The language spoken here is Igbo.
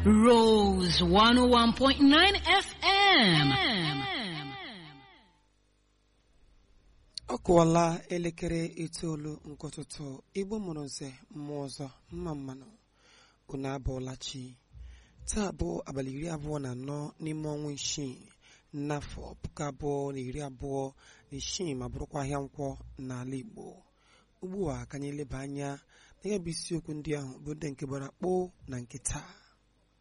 Rose 101.9 FM. ọ kụwala elekere itoolu nke ụtụtụ igbo mụrụ nze mmụọ ọzọ mma mmanụ unu abụọla chi taa bụ abalị iri abụọ na anọ n'ime ọnwa isii n'afọ puku abụọ na iri abụọ na isii ma bụrụkwa ahịa nkwọ n'ala igbo ugbu a ka anyị leba anya na ya bụ isiokwu ndị ahụ bụ ndị nke gbara kpoo na nke taa